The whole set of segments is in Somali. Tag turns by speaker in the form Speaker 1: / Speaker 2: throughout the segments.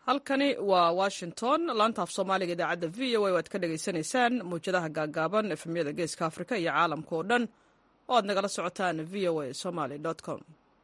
Speaker 1: halkani waa washington laanta af soomaaliga idaacadda v o a waad ka dhagaysanaysaan mawjadaha gaagaaban efemyada geeska afrika iyo caalamka oo dhan oo aad nagala socotaan v o a somaly com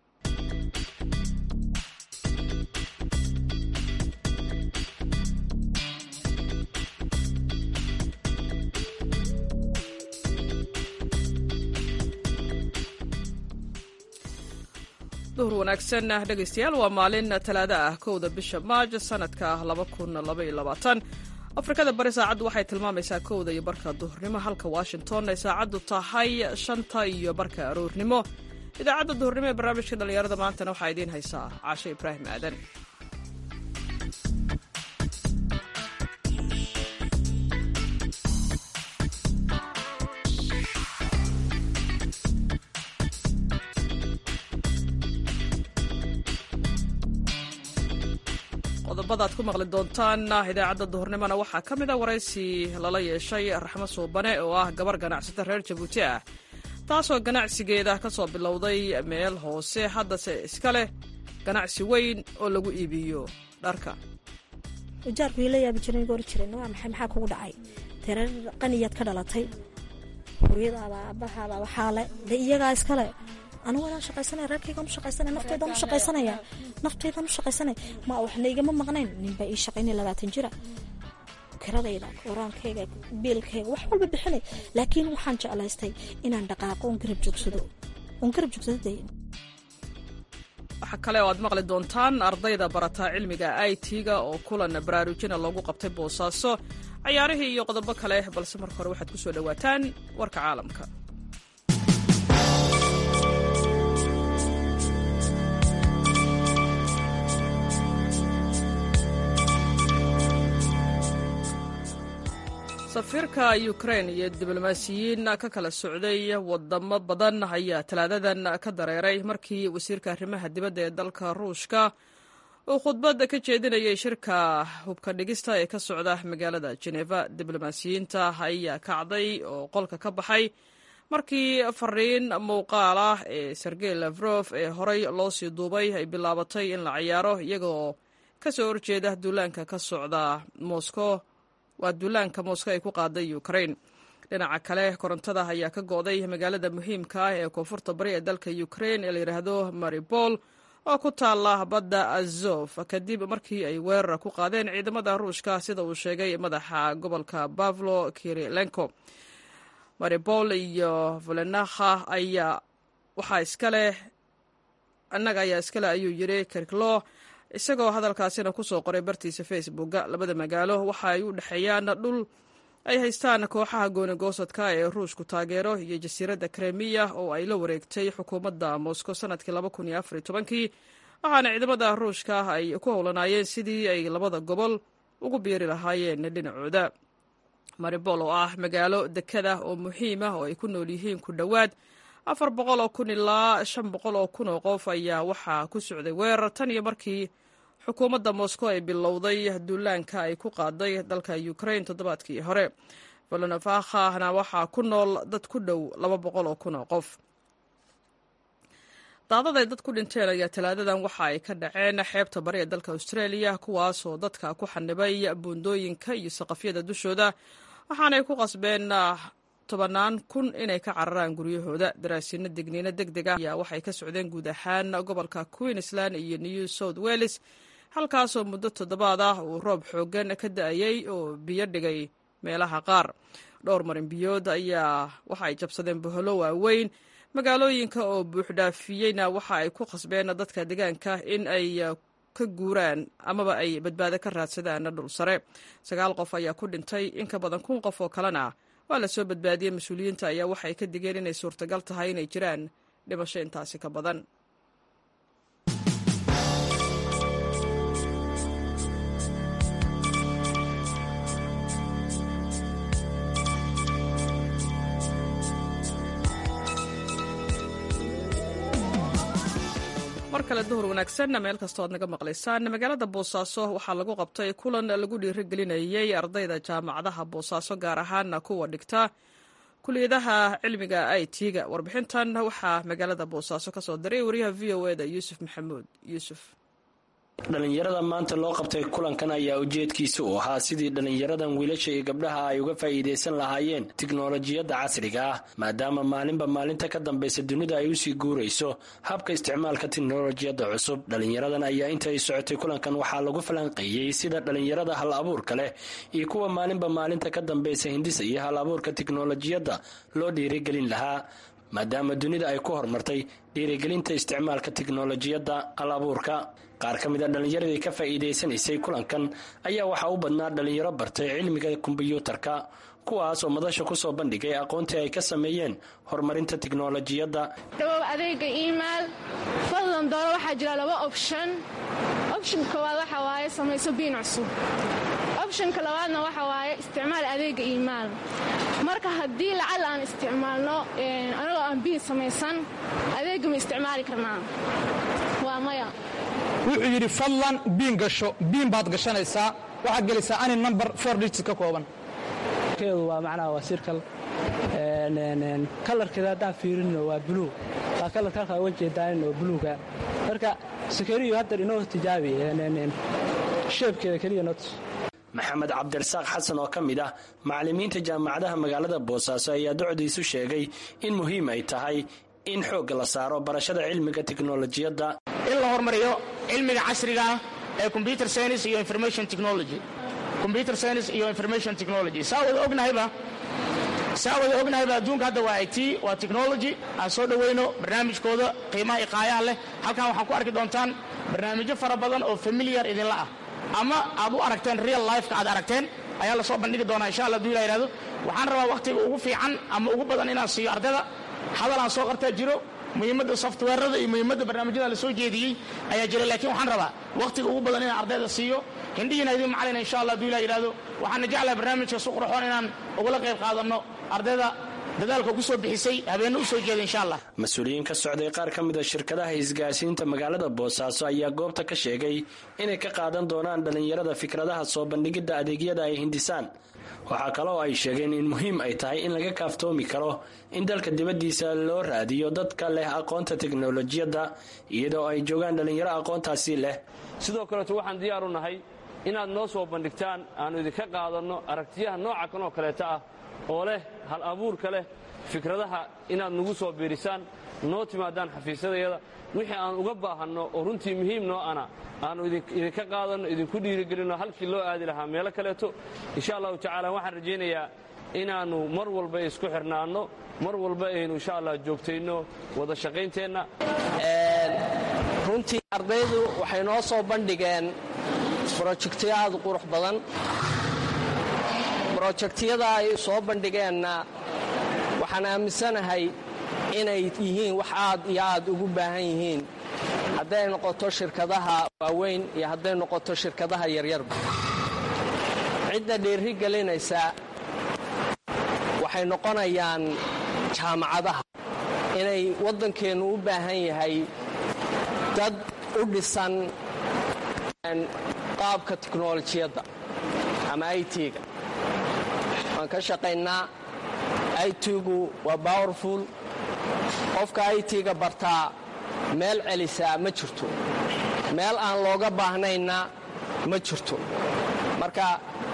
Speaker 1: duhur wanaagsan dhegaystayaal waa maalin talaada ah kowda bisha maaj sanadka afrikada bari saacaddu waxay tilmaamaysaa kowda iyo barka duhurnimo halka washington ay saacaddu tahay shanta iyo barka aroornimo idaacadda duhurnimo ee barnaamijka dhallinyarada maantana waxaa idiin haysaa caashe ibraahim aadan qodobada ad ku maqli doontaan idaacadda duhurnimona waxaa ka mid a waraysi lala yeeshay raxmo suubane oo ah gabar ganacsata reer jabuuti ah taasoo ganacsigeeda ka soo bilowday meel hoose haddase iska leh ganacsi weyn oo lagu iibiyo dharka
Speaker 2: ujaarku ila yaabi jiran goor jiran waa maxay maxaa kugu dhacay tereer qaniyaad ka dhalatay hooyadaada aabbahaada waxaale de iyagaa iskale anigu walaan shaqaysanaya reerkaygaan u shaqaysanaya naftaydan u shaqaysanaya naftaydan u shaqaysanaya ma waxna igama maqnayn ninbaa ii shaqaynaya labaatan jira kiradayda qoraankayga biilkayga wax walba bixinay laakiin waxaan jeclaystay inaan dhaqaaqo oon garab joogsado oon garab joogsado de
Speaker 1: waxaa kale oo aad maqli doontaan ardayda barataa cilmiga i t-ga oo kulan baraarujina loogu qabtay boosaaso cayaarihii iyo qodobo kale balse marka hore waxaad ku soo dhowaataan warka caalamka safiirka ukrain iyo diblomaasiyiin ka kala socday wadamo badan ayaa talaadadan ka dareeray markii wasiirka arrimaha dibadda ee dalka ruushka uu khudbad ka jeedinayay shirka hubka dhigista ee ka socda magaalada jeneva diblomaasiyiinta ayaa kacday oo qolka ka baxay markii fariin muuqaal ah ee sergey lafrof ee horey loo sii duubay ay bilaabatay in la cayaaro iyagoo ka soo horjeeda duulaanka ka socda moscow waa duulaanka moscow ay ku qaaday ukrain dhinaca kale korontada ayaa ka go'day magaalada muhiimka ah ee koonfurta bari ee dalka ukrain ee layidhaahdo maribol oo ku taala badda azof kadib markii ay weerar ku qaadeen ciidamada ruushka sida uu sheegay madaxa gobolka bavlo kirilenko maribol iyo volenakha ayaa waxaa iskaleh annaga ayaa iskale ayuu yiri kirklo isagoo hadalkaasina ku soo qoray bartiisa facebooka labada magaalo waxa ay u dhexeeyaan dhul ay haystaan kooxaha goonigoosadka ee ruushku taageero iyo jasiiradda kremiya oo ay la wareegtay xukuumadda moscow sanadkii kii waxaana ciidamada ruushka ay ku howlanaayeen sidii ay labada gobol ugu biiri lahaayeen dhinacooda maribol oo ah magaalo dekada oo muhiim ah oo ay ku nool yihiin ku dhowaad afar boqol oo kun ilaa shan boqol oo kun oo qof ayaa waxaa ku socday weerar tan iyo markii xukuumadda moscow ay bilowday duulaanka ay ku qaaday dalka ukrain toddobaadkii hore volonofahana waxaa ku nool dad ku dhow laba boqol oo kun oo qof daadaday dad ku dhinteen ayaa talaadadan waxa ay ka dhaceen xeebta bari ee dalka australia kuwaasoo dadka ku xanibay buundooyinka iyo saqafyada dushooda waxaanay ku qasbeen tobannaan kun inay ka cararaan guryahooda daraasiino degniino deg deg ah ayaa waxay ka socdeen guud ahaan gobolka queensland iyo new south wales halkaasoo muddo toddobaad ah uu roob xooggan ka da-ayey oo biyo dhigay meelaha qaar dhowr marin biyood ayaa waxa ay jabsadeen boholo waaweyn magaalooyinka oo buuxdhaafiyeyna waxa ay ku qasbeen dadka deegaanka in ay ka guuraan amaba ay badbaado ka raadsadaan dhul sare sagaal qof ayaa ku dhintay in ka badan kun qof oo kalena waa la soo badbaadiyey mas-uuliyiinta ayaa waxay ka digeen inay suurtagal tahay inay jiraan dhimasho intaasi ka badan mar kale duhur wanaagsanna meel kastoo aad naga maqlaysaan magaalada boosaaso waxaa lagu qabtay kulan lagu dhiirigelinayey ardayda jaamacadaha boosaaso gaar ahaana kuwa dhigta kuliyadaha cilmiga i t-ga warbixintan waxaa magaalada boosaaso ka soo diray wariyaha v o e da yuusuf maxamuud yuusuf
Speaker 3: dhallinyarada maanta loo qabtay kulankan ayaa ujeedkiisa u ahaa sidii dhallinyaradan wiilasha iyo gabdhaha ay uga faa'iidaysan lahaayeen tiknolojiyadda casriga ah maadaama maalinba maalinta ka dambaysa dunida ay usii guurayso habka isticmaalka tiknolojiyadda cusub dhallinyaradan ayaa inta ay socotay kulankan waxaa lagu falanqeeyey sida dhallinyarada hal abuurka leh iyo kuwa maalinba maalinta ka dambaysa hindisa iyo hal abuurka tiknolojiyadda loo dhiirigelin lahaa maadaama dunida ay ku horumartay dhiirigelinta isticmaalka tiknolojiyadda hal abuurka qaar ka mid a dhallinyaradii ka faa'iidaysanaysay kulankan ayaa waxaa u badnaa dhallinyaro bartay cilmiga kombiyuutarka kuwaas oo madasha kusoo bandhigay aqoontii ay ka sameeyeen horumarinta tiknolojiyadda
Speaker 4: dhawow adeega imail fadlan dooro waxaa jira laba option option koowaad waxa waaye samayso biin cusub optionka labaadna waxa waaye isticmaal adeega imail marka haddii lacal aan isticmaalno anagoo aan biin samaysan adeega ma isticmaali karnaa waa maya
Speaker 5: wuxuu yidhi fadlan biin gasho biin baad gashanaysaa waxaad gelaysaa ani number four digits ka kooban
Speaker 6: keedu waa macnaha waa sirkal kalarkeeda haddaan fiirino waa buluug waa kalarka halkaa uga jeedaanin oo buluuga marka sakariyo haddar inoo tijaabi sheebkeeda keliya nots
Speaker 3: maxamed cabdirasaaq xasan oo ka mid ah macallimiinta jaamacadaha magaalada boosaaso ayaa docdiisu sheegay in muhiim ay tahay in xoogga la saaro barashada cilmiga tiknolojiyadda
Speaker 7: in la hormariyo cilmiga casriga ee combyuter science iyo information technology combyuter science iyo information technology saa wada ognahayba saa wada ognahayba adduunka hadda waa it waa technology aan soo dhowayno barnaamijkooda qiimaha iqaayaha leh halkan waxaan ku arki doontaan barnaamijyo fara badan oo familiar idinla ah ama aad u aragteen real lifeka aad aragteen ayaa lasoo bandhigi doonaa insha alla haduu ila yihahdo waxaan rabaa wakhtiga ugu fiican ama ugu badan inaan siiyo ardayda hadal aan soo qartaa jiro muhiimadda softweerada iyo muhiimadda barnaamijyada la soo jeediyey ayaa jira laakiin waxaan rabaa wakhtiga ugu badan inaan ardayda siiyo hindhihiina idin macalina insha allah haduu ila yihahdo waxaana jeclaha barnaamijka su qurxoon inaan ugula qayb qaadanno ardayda dadaalka ugu soo bixisay habeenna u soo jeeda insha allah
Speaker 3: mas-uuliyiin ka socday qaar ka mid a shirkadaha isgaarsiinta magaalada boosaaso ayaa goobta ka sheegay inay ka qaadan doonaan dhallinyarada fikradaha soo bandhigidda adeegyada ay hindisaan waxaa kaloo ay sheegeen in muhiim ay tahay in laga kaaftoomi karo in dalka dibaddiisa loo raadiyo dadka leh aqoonta teknolojiyadda iyadoo ay joogaan dhallinyaro aqoontaasi leh
Speaker 8: sidoo kaleeto waxaan diyaar u nahay inaad noo soo bandhigtaan aannu idinka qaadanno aragtiyaha nooca kan oo kaleeta ah oo leh hal abuurka leh fikradaha inaad nagu soo biirisaan noo timaadaan xafiisyadayada wixii aan uga baahanno oo runtii muhiim noo ana aannu idinka qaadanno idinku dhiirigelinno halkii loo aadi lahaa meelo kaleeto insha allahu tacaala waxaan rajaynayaa inaannu mar walba isku xirnaanno mar walba aynu insha allah joogtayno wada shaqaynteenna
Speaker 6: runtii ardaydu waxay noo soo bandhigeen brojektiyo aad u qurux badan brojektyada ay soo bandhigeenna waxaan aaminsanahay inay yihiin wax aad iyo aad ugu baahan yihiin hadday noqoto shirkadaha waaweyn iyo hadday noqoto shirkadaha yaryarba cidda dhiiri gelinaysa waxay noqonayaan jaamacadaha inay waddankeennu u baahan yahay dad u dhisan qaabka tiknolojiyadda ama it-ga waan ka shaqaynaa it-gu waa powerful qofka it-ga bartaa meel celisaa ma jirto meel aan looga baahnayna ma jirto marka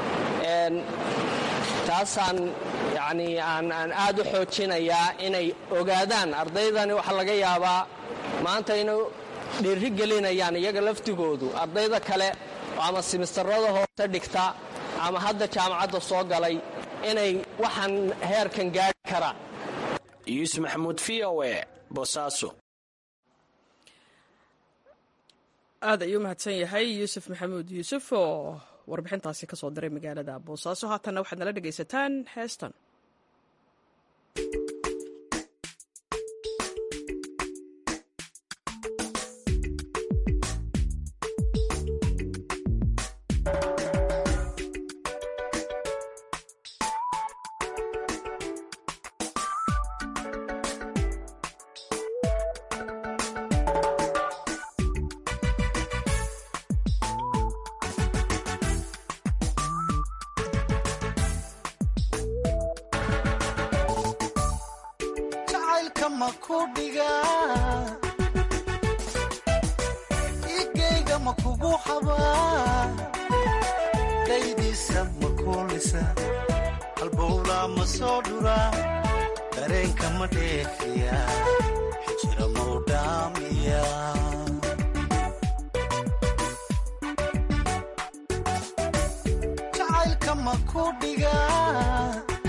Speaker 6: taasaan yani aan aad u xoojinayaa inay ogaadaan ardaydani waxaa laga yaabaa maanta inay dhiiri gelinayaan iyaga laftigoodu ardayda kale ama simistarada hoose dhigta ama hadda jaamacadda soo galay inay waxaan heerkan gaari karaan
Speaker 3: yuusuf maxamuud v o e boosaaso
Speaker 1: aad ayuu mahadsan yahay yuusuf maxamuud yuusuf oo warbixintaasi ka soo diray magaalada boosaaso haatanna waxaad nala dhegaysataan heestan
Speaker 9: igayga ma kugu habaa daydiisa ma kuulisa halbowlaa ma soo dhuraa dareenka ma dheefiya xijira mau dhaamiya jacaylka ma ku dhigaa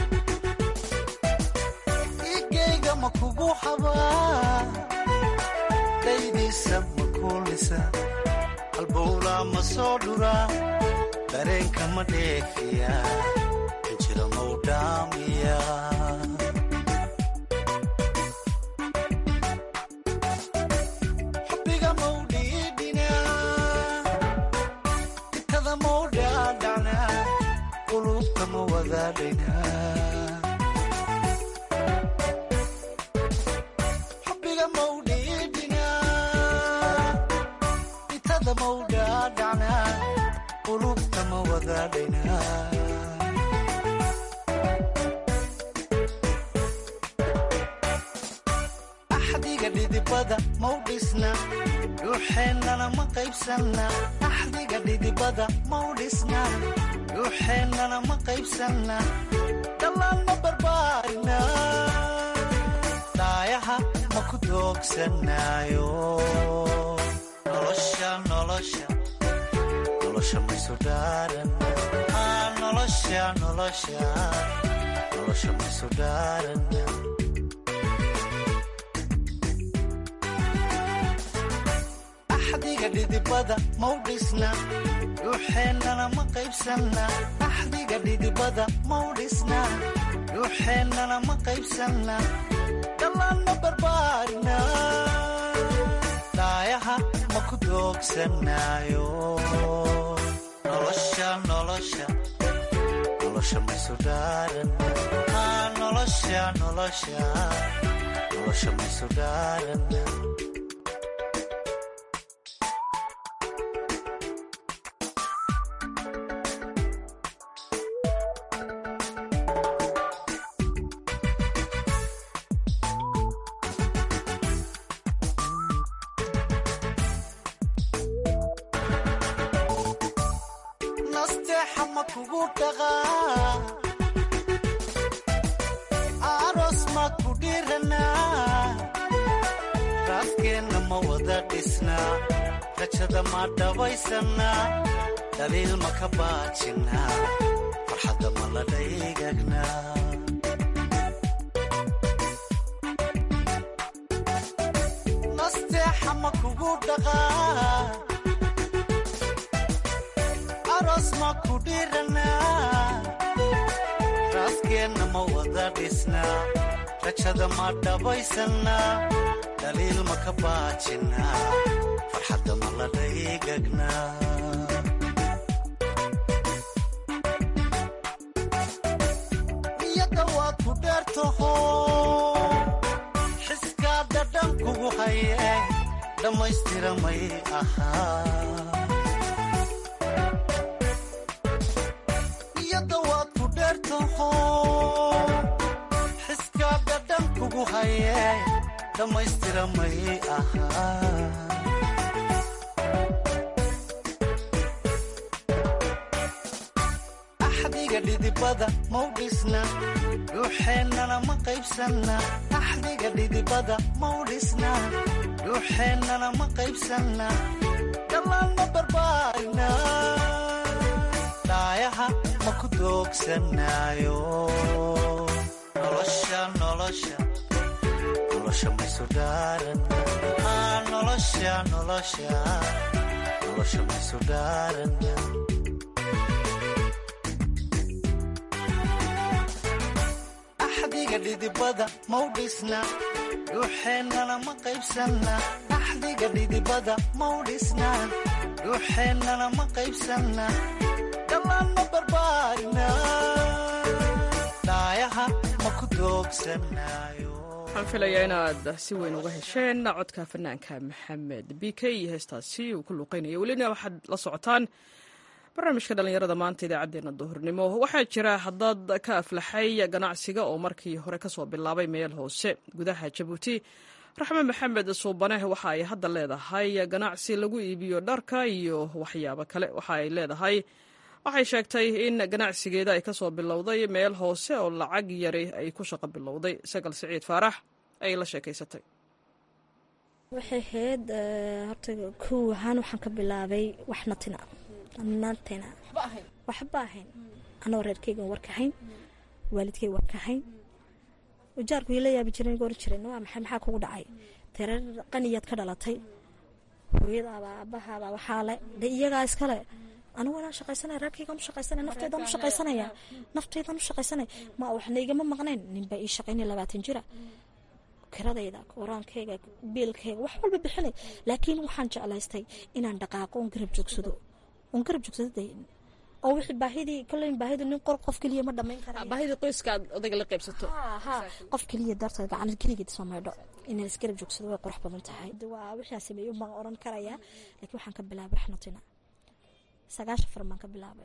Speaker 9: igayga ma kugu habaa daydiisa ma kuulisa halbowlaa ma soo dhuraa dareenka ma dheefiya xijira mau dhaamiya xubbiga mau dhiidhinaa itada mau dhaadhacnaa qulubta ma wadaadhaynaa xubbiga mau dhiidhinaa itada mau dhaadhacnaa qulubta ma wadaadhaynaa axdiga dhidibada mau dhisna dhuuxeennana ma qaybsanna axdiga dhidibada mau dhisna dhuuxeennana ma qaybsanna dhallaan ma barbaarina dhaayaha ma ku doogsanaayo nolosha nolosha nolosha maysu dhaaran Ah, nolosha nolosha nolosha maysu dhaaran axdiga dhidibada mau dhisna dhuuxeennana ma qaybsanna axdiga dhidibada mau dhisna dhuuxeennana ma qaybsanna dhallaan ma barbaarina dhaayaha ma ku doogsanaayo nolosha nolosha nolosha maysu dhaaran Ah, nolosha nolosha nolosha maysu dhaaran nasteexa ma kugu dhaqaa aroos ma ku dhiranaa raafkeenna ma wada dhisnaa rajada ma dhabaysannaa dhaliil ma ka baajinnaa farxadda ma la dhaygagnaa nasteexa ma kugu dhaqaa aroos ma ku dhiranaa raaskeenna ma wada dhisnaa rajada ma dhabaysannaa dhaliil ma ka baajinnaa farxadda ma la dhaygagnaa niyadda waad ku dheertaho xiskaa dhadhan kugu haye dhammaystira may ahaa niyadda waad ku dheertaho xiskaa dhadhan kugu haye dhammaystira may ahaa axdiga dhidibada mau dhisna dhuuxeennana ma qaybsanna axdiga dhidibada mau dhisna dhuuxeennana ma qaybsanna dhammaan ma barbaarina dhaayaha ma ku doogsanaayo nolosha nolosha nolosha maysu dhaaran Ah, nolosha nolosha nolosha maysu dhaaran axdiga dhidibada mau dhisna dhuuxeennana ma qaybsanna axdiga dhidibada mau dhisna dhuuxeennana ma qaybsanna dhammaan ma barbaarina dhaayaha ma ku doogsanaayo
Speaker 1: waxaan filayaa inaad si weyn uga hesheen codka fanaanka maxamed b k iyo heestaasi uu ku luuqeynaya welina waxaad la socotaan barnaamijka dhallinyarada maanta idaacaddeenna duhurnimo waxaa jira dad ka aflaxay ganacsiga oo markii hore kasoo bilaabay meel hoose gudaha jabuuti raxme maxamed suubane waxa ay hadda leedahay ganacsi lagu iibiyo dharka iyo waxyaabo kale waxa ay leedahay waxay sheegtay in ganacsigeeda ay kasoo bilowday meel hoose oo lacag yari ay ku shaqo bilowday sagal siciid faarax ayay la sheekaysatay
Speaker 2: waxay ahayd horta kow ahaan waxaan ka bilaabay wax natina natina waxba ahayn anoo reerkeygan warkahayn waalidkey warkahayn ujaarku ila yaabi jiren goor jiren waa maxay maxaa kugu dhacay tereer qaniyaad ka dhalatay hooyadaaba aabahaaba waxaa le de iyagaa iskale anigu inaan shaqaysanaya reerkaygaan u shaqaysanaya nafteydaan u shaqaysanaya nafteydaan u shaqaysanaya ma waxna igama maqnayn ninbaa ii shaqaynaya labaatan jira kiradayda qoraankeyga biilkeyga wax walba bixinay laakiin waxaan jeclaystay inaan dhaqaaqo oon garab joogsado oon garab joogsado de oo wixii baahidii koleyn baahidu nin qor qof keliya ma dhamayn kara
Speaker 1: baahidii qoyska aad odayga la qaybsato
Speaker 2: ha qof keliya darteed gacan keligeed soo maydho inaan isgarab joogsado way qurux badan tahay waa wixii aan sameeyo baan oran karayaa laakiin waxaan ka bilaabay raxnatina sagaashan faran baan ka bilaabay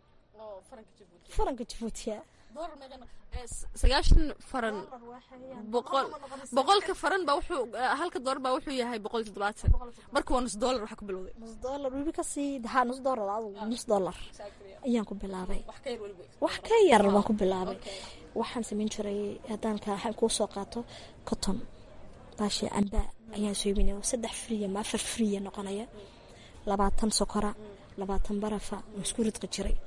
Speaker 2: faranka jabuutiya
Speaker 10: sagaashan faran boqol boqolka faran baa wuxuu halka doolar baa wuxuu yahay boqol iyo toddobaatan marka waa nus doolar waxaa ku bilowday
Speaker 2: nus doolar weliba kasii haa nus doolar adigu nus doolar ayaan ku bilaabay wax ka yar baan ku bilaabay waxaan samayn jiray haddaan ka kuu soo qaato cotton baashi amba ayaan soo iibinaya saddex friya ma afar friya noqonaya labaatan sokora labaatan barafa aan isku ridqi jiray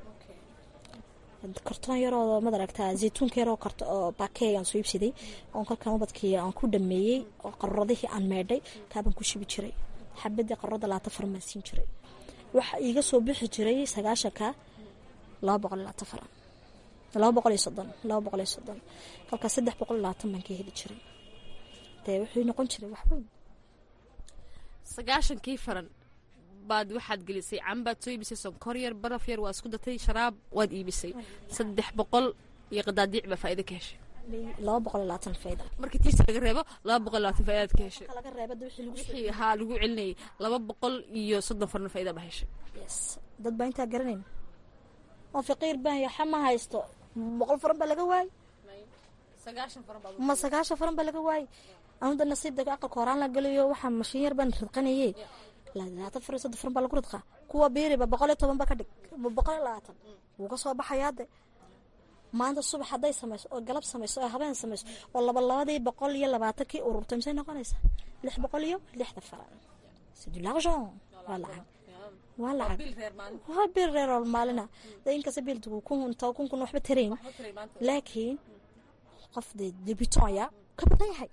Speaker 2: kartoon yaroo mad aragtaa zaytuunka yaroo karto oo baakeegaan soo iibsaday oon kolkaan ubadkii aan ku dhameeyey oo qaruuradihii aan meedhay kaabaan ku shibi jiray xabadii qaruurada labaatan faran baan siin jiray waxa iiga soo bixi jiray sagaashanka laba boqol iyo labaatan faran laba boqol iyo soddon laba boqol iyo soddon kolkaas saddex boqol iyo labaatan baan ka heli jiray dee wuxuu noqon jiray wax weyn
Speaker 10: sagaashankii faran baad waxaad gelisay cambaad soo iibisay sonkor yar baraf yar waa isku datay sharaab waad iibisay saddex boqol iyo qadaadiic baa faa'iida ka heshay
Speaker 2: laba boqol iyo labaatan faa'iida
Speaker 10: markii tiisa laga reebo laba boqol iyo labaatan faa'idaad ka heshay
Speaker 2: laga reebada wixii lagu
Speaker 10: wixii haa lagu celinayay laba boqol iyo soddon farna faa'iida baa heshay
Speaker 2: yes dad baa intaa garanayn oo faqiir baan yaxa ma haysto boqol faran baa laga waayay
Speaker 10: sagaashan faran baa
Speaker 2: ma sagaashan faran baa laga waayay anuda nasiibda aqalka horaan la galayo waxaa mashiin yar baan ridqanayay labaatan far iyo soddon faran baa lagu ridqaa kuwa biiriba boqol iyo toban ba ka dhig boqol iyo labaatan wuu ka soo baxayaa de maanta subax hadday samayso oo galab samayso oo habeen samayso oo laba labadii boqol iyo labaatankii ururtay misay noqonaysaa lix boqol iyo lixda faran c'est de l'argent waa lacag waa lacag waa biil reer oo maalina de inkasta biildugu kun to kun kun waxba tarayn laakiin qof de debitonya ka badan yahay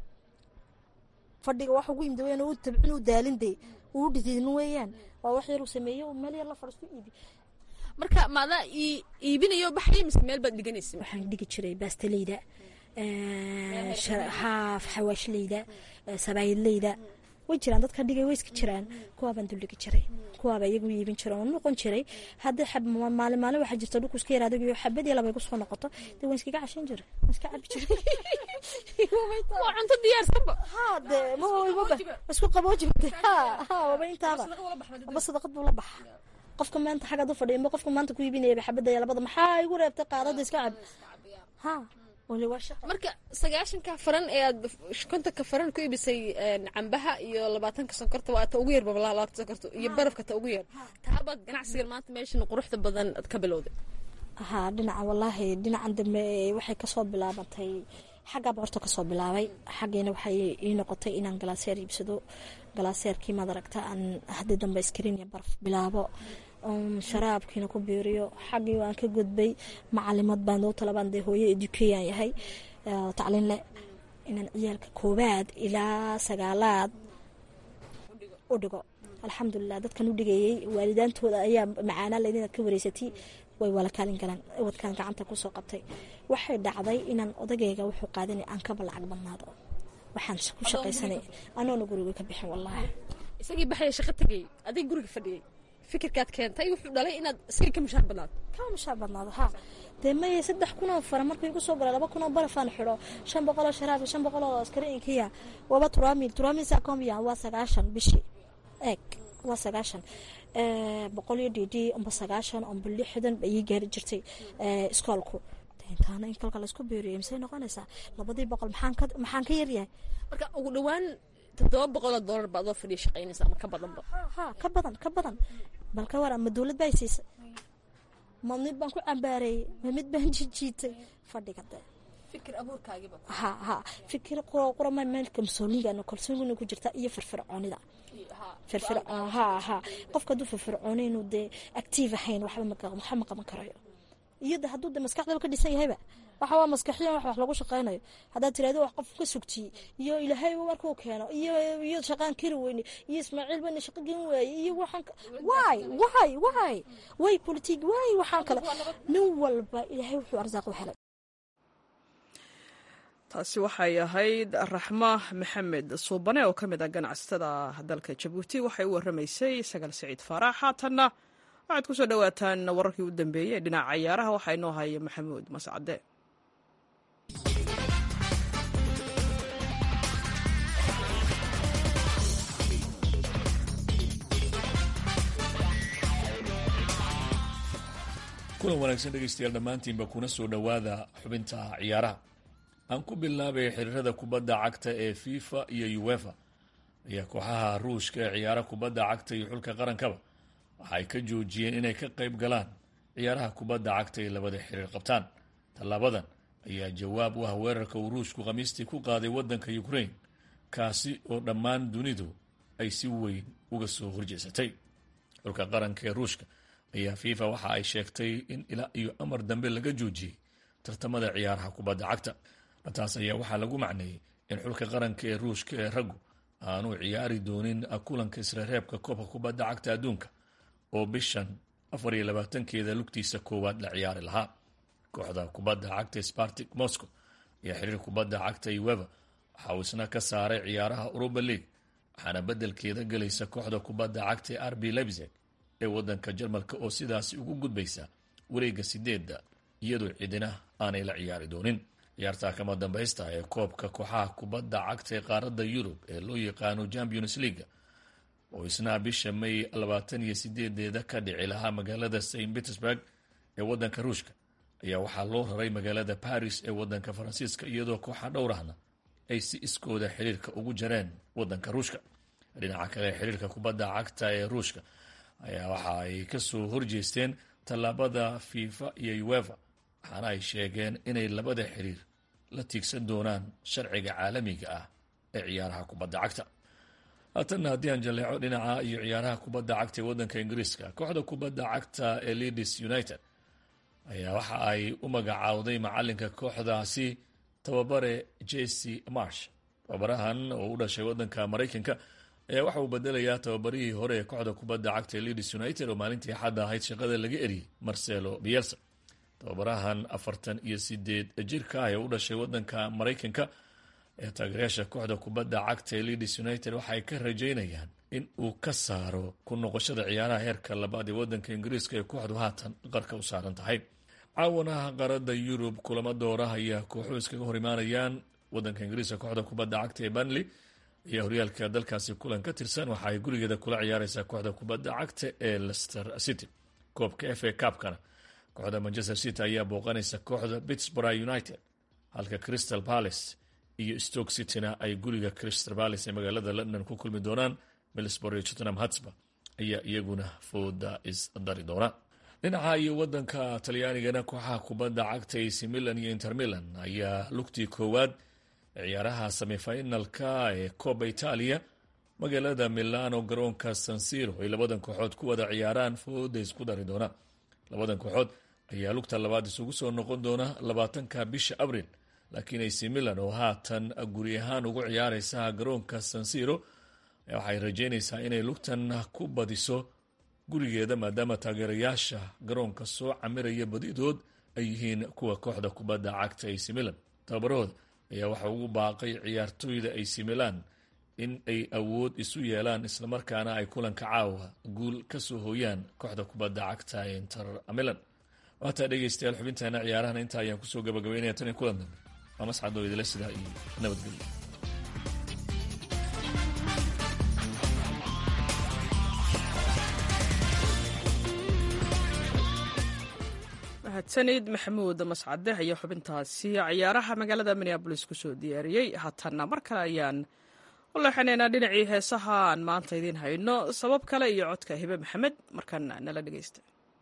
Speaker 2: fadhiga wax ugu yimid weyaan uu tabcin uu daalin dee uu dhididin weeyaan waa wax yar uu sameeyo meel yar la fadhiisto iibi
Speaker 10: marka maadaa iibinayo baxay mise meel baad dhiganaysa
Speaker 2: waxaan dhigi jiray baastaleyda haaf xawaashleyda sabaayadleyda way jiraan dadka dhigay way iska jiraan kuwaabaan duldhigi jiray kuwaaba iyagu iibin jira oo noqon jiray haddii maalin maalin waxaa jirta dhulku iska yaraado iyo xabadii laba igu soo noqoto dee waan iskaga cashan jiray waan iska cabi jiray
Speaker 10: waa cunto diyaarsanba
Speaker 2: ha de mawaba isku qaboojiba ha ha waba intaaba waba sadaqad buu la baxa qofka maanta xaggaad u fadhiya ma qofka maanta ku iibinayaba xabadaya labada maxaa igu reebtay qaadada iska cab ha
Speaker 10: marka sagaashanka faran ee aad kontonka faran ku iibisay cambaha iyo labaatanka sonkorta waa ta ugu yar babalaalaabta sonkorta iyo barafka ta ugu yar taabaad ganacsigan maanta meeshan quruxda badan ad ka bilowday
Speaker 2: ha dhinaca wallaahi dhinacan dambe waxay kasoo bilaabantay xaggaaba horta kasoo bilaabay xaggiina waxay ii noqotay inaan galaaseer iibsado galaaseerkii maad aragta aan haddii dambe iskariin iyo baraf bilaabo sharaabkiina ku biiriyo xaggii waan ka gudbay macalimad baan doo talabaan dee hooyo edukeeyaan yahay tacliin leh inaan ciyaalka koobaad ilaa sagaalaad u dhigo alxamdulilah dadkan u dhigayey waalidaantooda ayaa macaanaa leyd inaad ka wareysatay way wala kaalin galaan wadkaan gacanta kusoo qabtay waxay dhacday inaan odagayga wuxuu qaadanay aan kaba lacag badnaado waxaan ku shaqaysanay anoona guriga ka bixin wallaahi
Speaker 10: isagii baxaya shaqo tegay adig guriga fadhiyay fikirkaad keentay wuxuu dhalay inaad isaga ka mushaar badnaado
Speaker 2: ka mushaar badnaado ha dee maya saddex kunoo fara markuu igu soo galay laba kunoo barafaan xidho shan boqoloo sharaab shan boqoloo askariinkiya waba turaamil turaamil saakomya waa sagaashan bishii eeg waa sagaashan boqol iyo dd amba sagaashan amba lixdan ayay gaari jirtay iskoolku intaana in kalka laysku beeriyo misay noqonaysaa labadii boqol maxaan ka maxaan ka yaryahay
Speaker 10: marka ugu dhawaan toddoba boqoloo doolar baad oo fadhiya shaqaynaysa ama ka badanba
Speaker 2: ha ka badan ka badan bal ka waran ma dowlad baa siisay ma mid baan ku cambaareeyey ma mid baan jijiitay fadhiga de
Speaker 10: fikir abuurkaagiiba
Speaker 2: ha ha fikir qurama meelka masoolingaana kalsoonina ku jirta iyo firfircoonida firfir ha ha qofka hadduu firfircooni inuu dee active ahayn waxba waxa ma qaban karayo iyo de hadduu de maskaxdaba ka dhisan yahayba waxa waa maskaxiyan wax wax lagu shaqaynayo haddaad tirahdo wax qof ka sugtiyey iyo ilaahay markuu keeno iyo iyo shaqaan kari weyne iyo ismaaciil bana shaqo gen waaye iyo waxaan waay waay waay way politig waay waxaan kale nin walba ilaahay wuxuu arsaaq u helay
Speaker 1: taasi waxay ahayd raxma maxamed suubane oo ka mid ah ganacsatada dalka jabuuti waxay u waramaysay sagaal siciid faarax haatanna waxaad ku soo dhowaataan wararkii u dambeeyey ee dhinaca cayaaraha waxaa inoo haya maxamuud mascade
Speaker 11: kulan wanaagsan dhegaystayaal dhammaantiinba kuna soo dhowaada xubinta ciyaaraha aan ku bilaabay xiriirada kubadda cagta ee fifa iyo uefa ayaa kooxaha ruushka ee ciyaara kubadda cagta iyo xulka qarankaba waxa ay ka joojiyeen inay ka qayb galaan ciyaaraha kubadda cagta ee labada xiriir qabtaan tallaabadan ayaa jawaab u ah weerarka uu ruushku khamiistii ku qaaday waddanka ukraine kaasi oo dhammaan dunidu ay si weyn uga soo horjeesatay xulka qaranka ee ruushka ayaa fifa waxa ay sheegtay in ilaa iyo amar dambe laga joojiyey tartamada ciyaaraha kubadda cagta taas ayaa waxaa lagu macneeyey in xulka qaranka ee ruushka ee raggu aanu ciyaari doonin kulanka isreereebka koobka kubadda cagta adduunka oo bishan afar iyo labaatankeeda lugtiisa koowaad la ciyaari lahaa kooxda kubadda cagta spartic moscow ayaa xiriir kubadda cagta ueva waxa uu isna ka saaray ciyaaraha europa league waxaana beddelkeeda gelaysa kooxda kubadda cagta ee rb lebzeg ee waddanka jarmalka oo sidaasi ugu gudbaysa wareegga sideedda iyadoo cidina aanay la ciyaari doonin ciyaarta kama dambaysta ee koobka kooxaha kubadda cagta ee qaaradda yurub ee loo yaqaano champions leaga oo isna bisha may labaatan iyo sideedeeda ka dhici lahaa magaalada st petersburg ee waddanka ruushka ayaa waxaa loo raray magaalada baris ee waddanka faransiiska iyadoo kooxa dhowrahna ay si iskooda xiriirka ugu jareen waddanka ruushka dhinaca kale xiriirka kubadda cagta ee ruushka ayaa waxa ay kasoo horjeesteen tallaabada fifa iyo uefa waxaana ay sheegeen inay labada xiriir la tiigsan doonaan sharciga caalamiga ah ee ciyaaraha kubadda cagta haatanna haddii aan jaleeco dhinaca iyo ciyaaraha kubadda cagta ee waddanka ingiriiska kooxda kubadda cagta ee leadis united ayaa waxa ay u magacaawday macalinka kooxdaasi tababare jc marsh tababarahan oo u dhashay waddanka maraykanka ayaa waxa uu bedelayaa tababarihii hore ee kooxda kubadda cagta ee leadis united oo maalintii xadda ahayd shaqada laga eriyey marcelo bielsa tababarahan afartan iyo sideed jirka ah ee u dhashay waddanka maraykanka ee taageerayaasha kooxda kubadda cagta ee leadis united waxa ay ka rajaynayaan in uu ka saaro ku noqoshada ciyaaraha heerka labaad ee waddanka ingiriiska ee kooxdu haatan qarka u saaran tahay caawanaha qaarada yurub kulamo doora ayaa kooxuhu iskaga hor imaanayaan waddanka ingiriiska kooxda kubadda cagta ee banley ayaa horyaalka dalkaasi kulan ka tirsan waxa ay gurigeeda kula ciyaareysaa kooxda kubadda cagta ee lester city koobka f a cabkana kooxda manchester city ayaa booqanaysa kooxda pittsburg united halka crystal palace iyo stoke cityna ay guriga crystal palace ee magaalada london ku kulmi doonaan middlesbrough iyo tottenham hotspur ayaa iyaguna fooda isdari doona dhinaca iyo wadanka talyaanigana kooxaha kubadda cagta ac milan iyo inter milan ayaa lugtii koowaad ciyaaraha semifinalka ee coba italia magaalada milano garoonka sansiro ay labadan kooxood ku wada ciyaaraan fooda isku dari doona labadan kooxood ayaa lugta labaad isugu soo noqon doona labaatanka bisha abril laakiin ac milan oo haatan guri ahaan ugu ciyaareysa garoonka sansiro waxay rajeynaysaa inay lugtan ku badiso gurigeeda maadaama taageerayaasha garoonka soo camiraya badidood ay yihiin kuwa kooxda kubadda cagta ac milan tababarahooda ayaa waxa ugu baaqay ciyaartooyda ac milan in ay awood isu yeelaan islamarkaana ay kulanka caawa guul kasoo hooyaan kooxda kubadda cagta ee inter milan waataa dhegeystayaal xubintaana ciyaarahan intaa ayaan kusoo gabagabeynaya tan iyo kulan dambe waa mascadoo idila sidaa iyo nabadgelyo
Speaker 1: mahadsanid maxamuud mascade ayaa xubintaasi ciyaaraha magaalada minneabolis kusoo diyaariyey haatanna mar kale ayaan u leexanaynaa dhinacii heesaha aan maanta idiin hayno sabab kale iyo codka hibe maxamed markan nala dhegeysta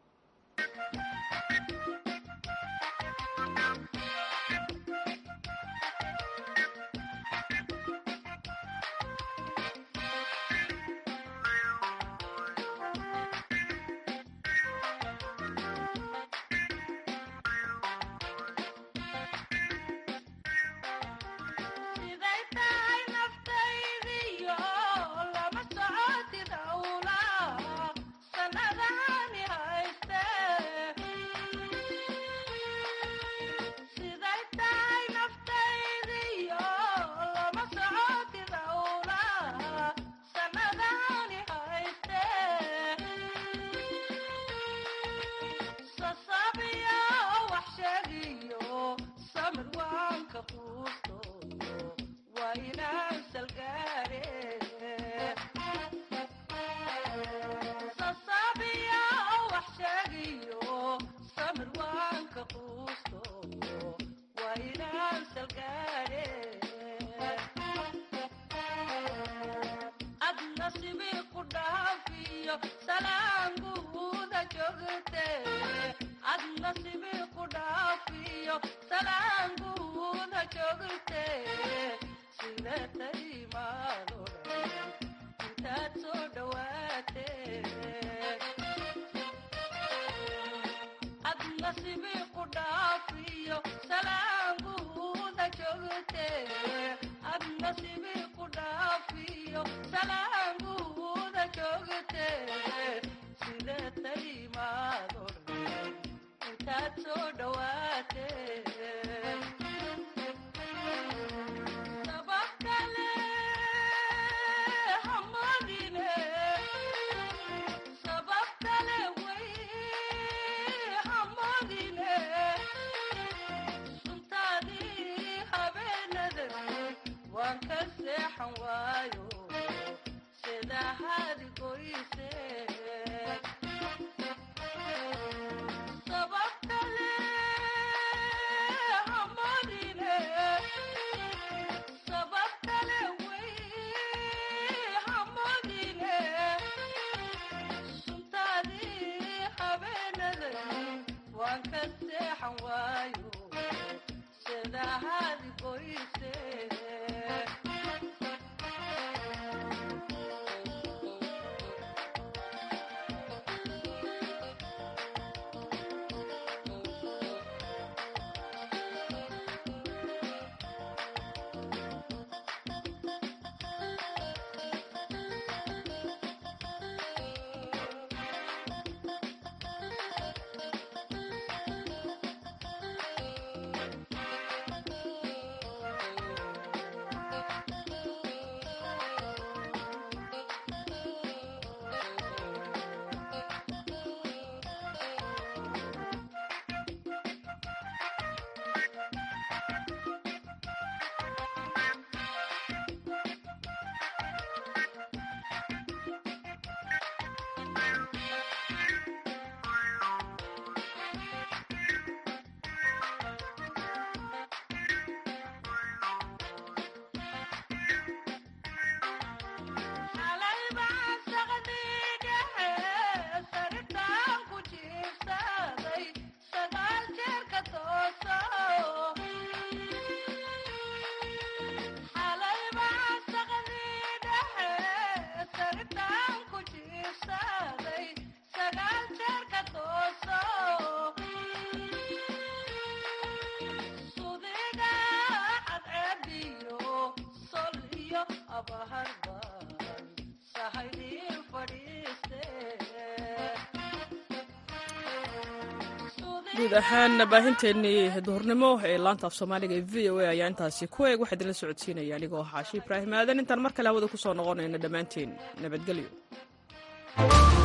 Speaker 1: guud ahaan baahinteennii duhurnimo ee laanta af soomaaliga ee v o a ayaa intaasi ku eeg waxaa idinla socodsiinaya anigoo xaashi ibraahim aadan intaan mar kale hawada ku soo noqonayna dhammaanteen nabadgelyo